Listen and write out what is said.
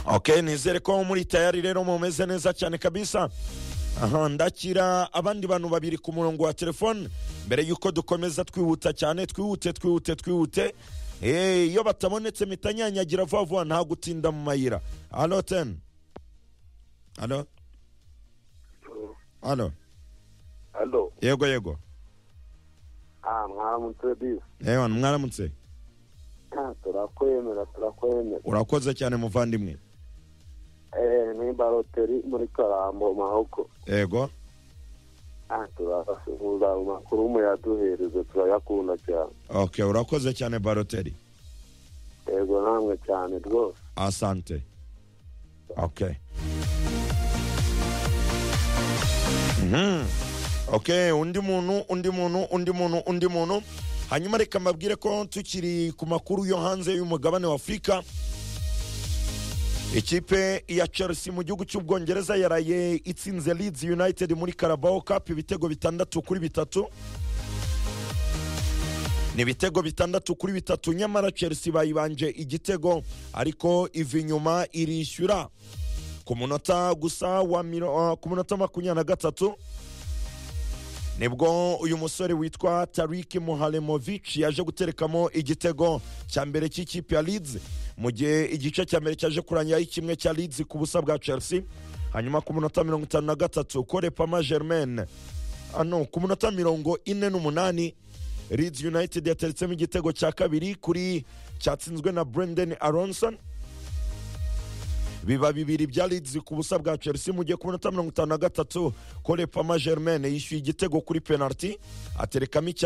ok nizere ko muri tayari rero mumeze neza cyane kabisa aha ndakira abandi bantu babiri ku murongo wa telefone mbere y'uko dukomeza twihuta cyane twihute twihute twihute Eh, iyo batabonetse mitanyanyagira vuba vuba nta gutinda mu mayira alo teni alo alo halo yego yego ah mwaramutse bisi yewe mwaramutse Ah, turakwemera turakwemera urakoze cyane muvandimwe eh ni baroteri muri karambo mahoko yego ah turasuhuza amakuru muyaduhereze turayakunda cyane ok urakoze cyane baroteri yego namwe cyane rwose asante ok Mhm. ok undi muntu undi muntu undi muntu undi muntu hanyuma reka mbabwire ko tukiri ku makuru yo hanze y'umugabane wa afurika ikipe ya chelsea mu gihugu cy'ubwongereza yaraye itsinze leeds united muri carabao cup ibitego bitandatu kuri bitatu ni ibitego bitandatu kuri bitatu nyamara chelsea bayibanje igitego ariko iva inyuma irishyura ku munota gusa wa miro, uh, ku munota makumyabiri na gatatu nibwo uyu musore witwa tariki muharemovic yaje guterekamo igitego cya mbere cy'ikipe ya leeds mu gihe igice cya mbere cyaje kurangira ari kimwe cya leeds ku busa bwa chelsea hanyuma ku munota mirongo itanu na gatatu korepama germaine ano ku munota mirongo ine n'umunani leeds united yateretsemo igitego cya kabiri kuri cyatsinzwe na brendan aronson biba bibiri bya leeds ku busa bwa chelsea mu gihe ku minota mirongo itanu na gatatu korepama germaine yishyuye igitego kuri penaliti aterekamo icya